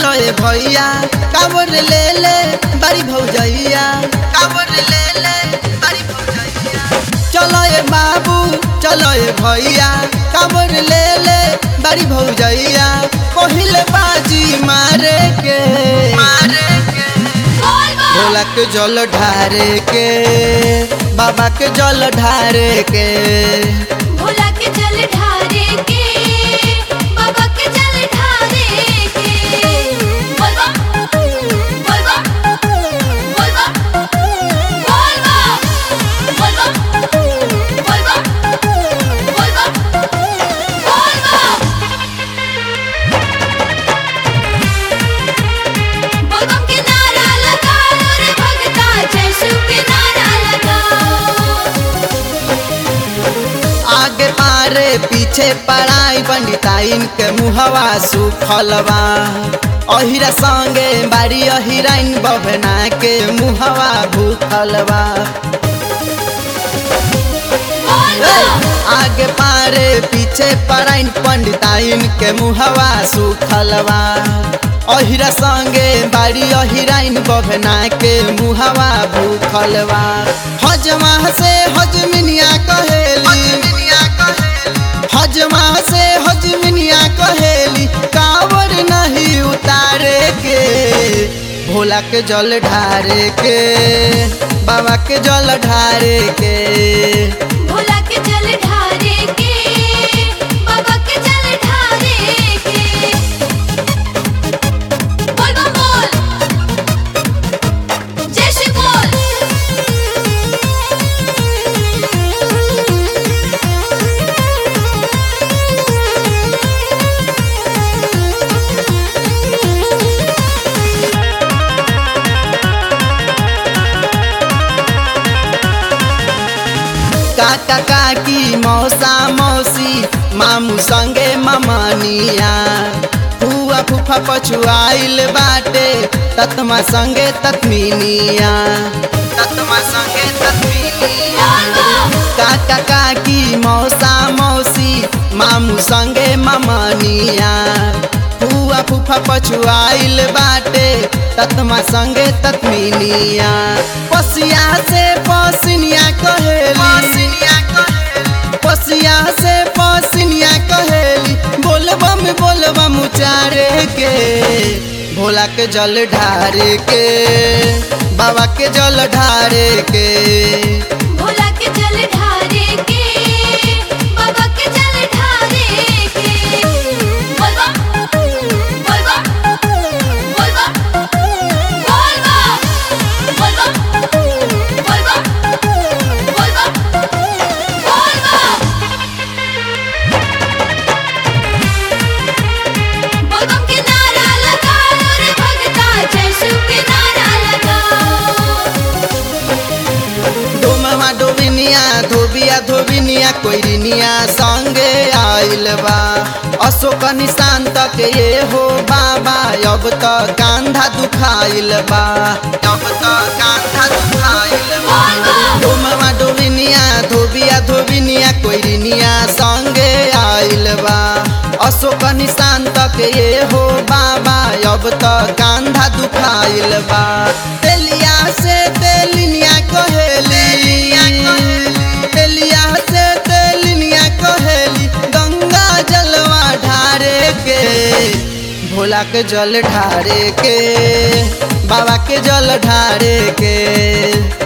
चलो ए भैया कावर ले ले बड़ी भौजैया कावर ले ले बड़ी भौजैया चलो ए बाबू चलो ए भैया कावर ले ले बड़ी भौजैया पहिले बाजी मारे के मारे के भोला के जल ढारे के बाबा के जल ढारे के भोला के जल ढारे के बाबा के जल ढारे के बोल बम बोल बम बोल बम बोल बम बोल बम बोल बम बोल बम बोल बम बोल बम के नारा लगाओ रे भगता जय शिव के नारा लगाओ आगे पारे पीछे पढ़ाई पंडिताइन के मुहवा सुखलवा अहिरा संगे बारी अहिराइन बभना के मुहवा भूखलवा बोल ए, बम आगे पारे पीछे पढ़ाइन पंडिताइन के मुहवा सुखलवा अहिरा संगे बारी अहिराइन बभना के मुहवा भूखलवा हजमा से हजमिनिया कहेली हजमा से हजमिनिया कहेली कावर नहीं उतारे के भोला के जल ढारे के बाबा के जल ढारे के भोला के जल ढारे के बाबा के जल ढारे के बोल बम बोल जय श्री बोल काका काकी मौसा मौसी मामू संगे ममनिया फुआ फूफा पछुआइल बाटे ततमा संगे ततमिनिया ततमा संगे ततमिनिया काका काकी मौसा मौसी मामू संगे ममनिया फुआ फूफा पछुआइल बाटे ततमा संगे ततमिनिया पसिया से पसिनिया कहेली पसिया से पसिनिया कहेली बोलबम बोलबम उचारे के भोला के जल ढारे के बाबा के जल ढारे के भोला के जल ढारे के बाबा के जल ढारे के बोल बम बोल बम बोल बम बोल बम बोल बम बोल बम बोल बम बोल बम बोल बम के नारा लगाओ रे भगता जय शिव के नारा लगाओ डोमवा डोबिनिया धोबिया धोबिनिया कोइरिनिया संगे आइल बा अशोक निशान तक ये हो बाबा अब त कांधा दुखाइल बा अब त कांधा दुखाइल बा डोमवा डोबिनिया धोबिया धोबिनिया कोइरिनिया संगे आइल बा अशोक निशान तक ये हो बाबा अब त कांधा दुखाइल बा तेलिया से तेलिनिया कहेली तेलिया से तेलिनिया कहेली गंगा जलवा ढारे के भोला के जल ढारे के बाबा के जल ढारे के